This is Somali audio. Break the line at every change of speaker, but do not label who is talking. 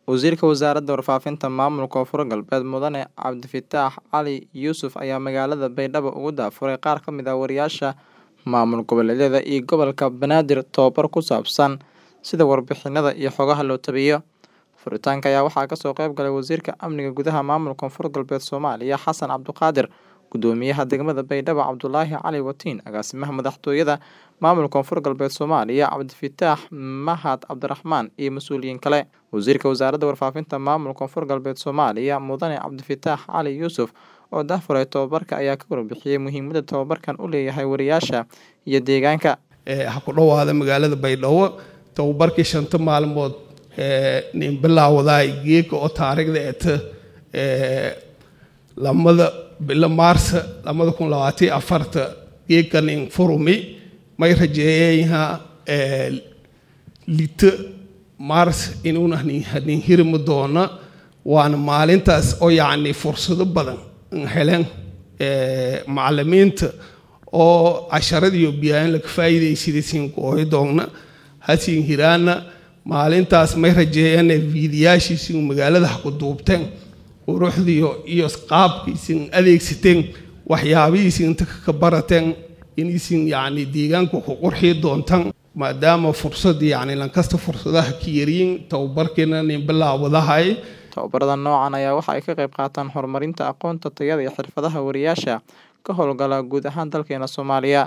Wasiirka Wasaaradda Warfaafinta Maamulka Koonfur Galbeed Mudane Cabdifataax Cali Yuusuf ayaa magaalada Baydhabo ugu daafuray qaar ka mid ah wariyaasha maamul goboleedyada iyo gobolka Banaadir tababar ku saabsan sida warbixinada iyo xogaha loo tabiyo. Furitaanka ayaa waxaa kasoo qayb galay Wasiirka Amniga Gudaha Maamulka Koonfur Galbeed Soomaaliya Xasan Cabdiqaadir, Gudoomiyaha Degmada Baydhabo Cabdulaahi Cali Watiin, Agaasimaha Madaxtooyada Maamulka Koonfur Galbeed Soomaaliya Cabdifataax Mahad Cabdiraxmaan iyo mas'uuliyiin kale. Wasiirka Wasaaradda Warfaafinta Maamulka Koonfur Galbeed Soomaaliya Mudane Cabdifataax Cali Yuusuf oo daahfuray tababarka ayaa ka warbixiyay muhiimadda tababarkan u leeyahay wariyaasha iyo deegaanka.
ha ku dhowaada magaalada baydhabo tababarkii shanta maalmood nin bilaawdaay geeka oo taariikhda eta lamada bilo maarsa lamada kun labaatan afarta geeka nin furumi may rajeeyayaha lito maars inuuna nin hirmi doona waana maalintaas oo yacni fursado badan heleen macalimiinta oo casharadiiyo biyaan laga faa'iidaysaday siin gooyo doogna hasiin hiraana maalintaas may rajeeyaan fiidiyaashiisin magaalada ha ku duubteen quruxdiyo iyo qaabkiisin adeegsateen waxyaabihiisin inta ka barateen inaysin yacni deegaanka ku qurxii doontaan maadaama fursad yacni lankasta fursadaha ka yariin tababarkeena nin bilaawadahay
Tababarada noocan ayaa waxa ay ka qayb qaataan horumarinta aqoonta, tayada iyo xirfadaha wariyaasha ka howlgala guud ahaan dalkeena Soomaaliya.